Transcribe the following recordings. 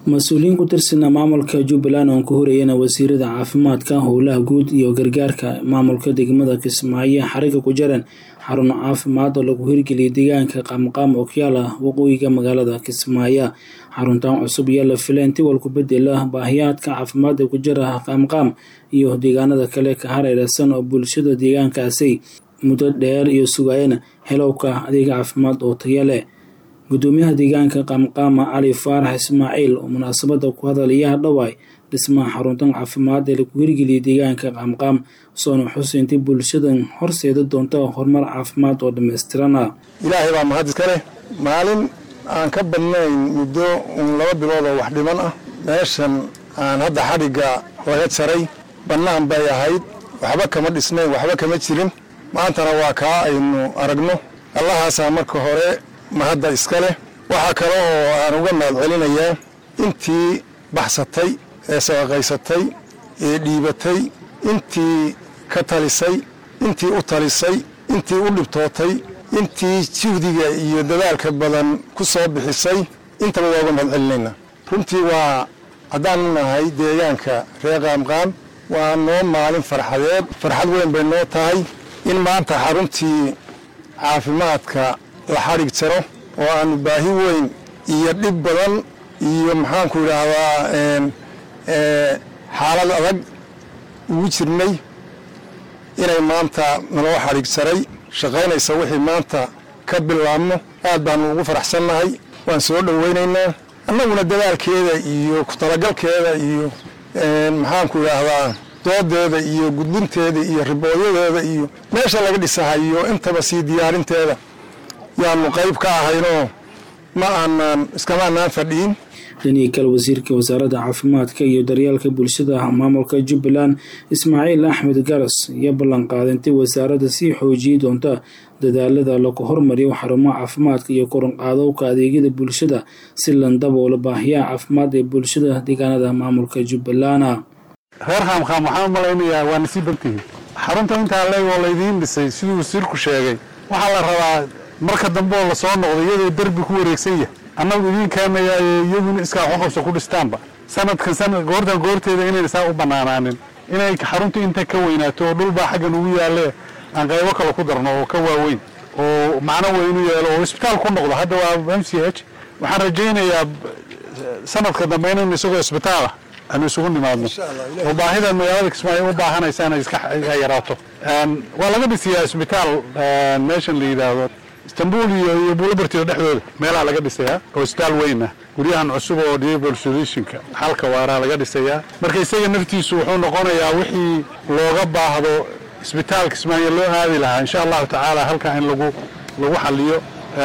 mas-uuliyiin ku tirsana maamulka jubbaland oon ka horeyana wasiirada caafimaadka howlaha guud iyo gargaarka maamulka degmada kismaayo xariga ku jaran xarun caafimaad oo lagu hirgeliyay deegaanka qaamqaam oo ku yaala waqooyiga magaalada kismaayo xaruntan cusub iyo la fileen tiwal ku bedela baahiyaadka caafimaad ee ku jira qaamqaam iyo deegaanada kale ka hareereysan oo bulshada deegaankaasi muddo dheer iyo sugaayana helowka adeega caafimaad oo taya leh gudoomiyaha deegaanka qaamqaama cali faarax ismaaciil oo munaasabada ku hadalayaha dhawaay dhismaha xaruntan caafimaad ee lagu hirgeliyay deegaanka qaamqaam soona xuseyntii bulshadan horseeda doonta horumar caafimaad oo dhammaystirana ilaahay baa mahad iska leh maalin aan ka badnayn muddo uun laba bilood oo wax dhiman ah meeshan aan hadda xadhigga laga jaray bannaan bay ahayd waxba kama dhisnayn waxba kama jirin maantana waa kaa aynu aragno allahaasaa marka hore mahadda iska leh waxaa kale oo aan uga mahad celinayaa intii baxsatay ee sadaqaysatay ee dhiibatay intii ka talisay intii u talisay intii u dhibtootay intii juhdiga iyo dadaalka badan ku soo bixisay intaba waa uga mahad celinaynaa runtii waa haddaanu nahay deegaanka reer qaamqaam waa noo maalin farxadeed farxad weyn bay noo tahay in maanta xaruntii caafimaadka la xadhig jaro oo aanu baahi weyn iyo dhib badan iyo maxaanku idhaahdaa xaalad adag ugu jirnay inay maanta naloo xadhig jaray shaqaynaysa wixii maanta ka bilaabno aad baanu ugu faraxsannahay waan soo dhowaynaynaa annaguna dadaalkeeda iyo ku talagalkeeda iyo maxaanku idhaahdaa doodeeda iyo gudbinteeda iyo ribooyadeeda iyo meesha laga dhisahayo intaba sii diyaarinteeda yaanu qayb ka ahaynoo ma aanaan iskamaanaan fadhiin dhanihii kale wasiirka wasaaradda caafimaadka iyo daryeelka bulshada maamulka jubbaland ismaaciil axmed garas iyo ballanqaadintay wasaaradda sii xoojiyey doonta dadaalada lagu hormariyo xarumaha caafimaadka iyo koranqaadowka adeegyada bulshada si landaboola baahiyaha caafimaad ee bulshada deegaanada maamulka jubbaland reer qaamqaam waxaan u malaynayaa waa nasiib bantihiin xarunta intaa leeg oo laydiin dhisay siduu wasiirku sheegay waxaa la rabaa marka dambe oo lasoo noqdo iyadoo derbi ku wareegsan yahay annagu idiin keenayaa iyaduna iskaa waxqabso ku dhistaanba sanadkan sanad goortan goorteeda inayna saa u bannaanaanin inay xarunta inta ka weynaato oo dhulbaa xaggan ugu yaalle aan qaybo kale ku darno oo ka waaweyn oo macno weynu yeelo oo isbitaal ku noqdo hadda waa m c h waxaan rajaynayaa sanadka dambe inaynu isagoo isbitaalah aanu isugu nimaadno oo baahida magaalada kismaayo u baahanaysa inay iska yaraato waa laga dhisiyaa isbitaal meeshan la yidhaahdo istanbul iyo iyo buulabartida dhexdooda meelaha laga dhisayaa oo isbitaal weyn ah guryahan cusub oo diable solutionka xalka waaraa laga dhisayaa marka isaga naftiisu wuxuu noqonayaa wixii looga baahdo isbitaal kismaayo loo aadi lahaa insha allahu tacaala halkaa in lagu lagu xaliyo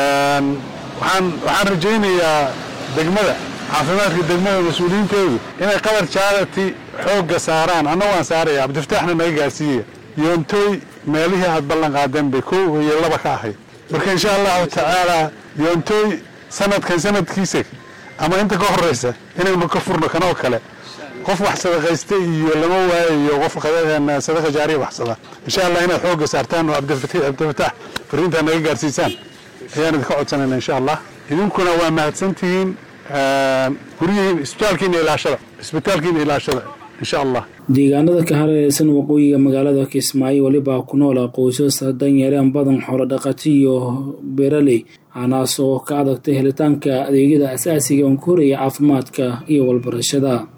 waxaan waxaan rajaynayaa degmada caafimaadka degmada mas-uuliyiinteedu inay qabar jaadati xoogga saaraan anna waan saaraya cabdifataaxna naga gaarsiiyaya yoontooy meelihii aad ballan qaadeen bay kow iyo laba ka ahayd marka insha allahu tacaala yoontooy sanadkan sanadkiisa ama inta ka horeysa inaynu ka furno kanoo kale qof wax sadaqaysta iyo lama waayayo qof sadaqa jaariya waxsada insha allah inaad xoogga saartaan oo cabdifataax fariintaa naga gaarsiisaan ayaan idinka codsanayna insha allah idinkuna waa mahadsantihiin guryihiin isbitaalkiina ilaashada isbitaalkiina ilaashada insha allah deegaanada ka hareereysan waqooyiga magaalada kismaayo welibaa ku noola qoysas danyareen badan xoolo dhaqati iyo beeraley anaas oo ka adagtay helitaanka adeegyada asaasiga oon ka horaya caafimaadka iyo walbarashada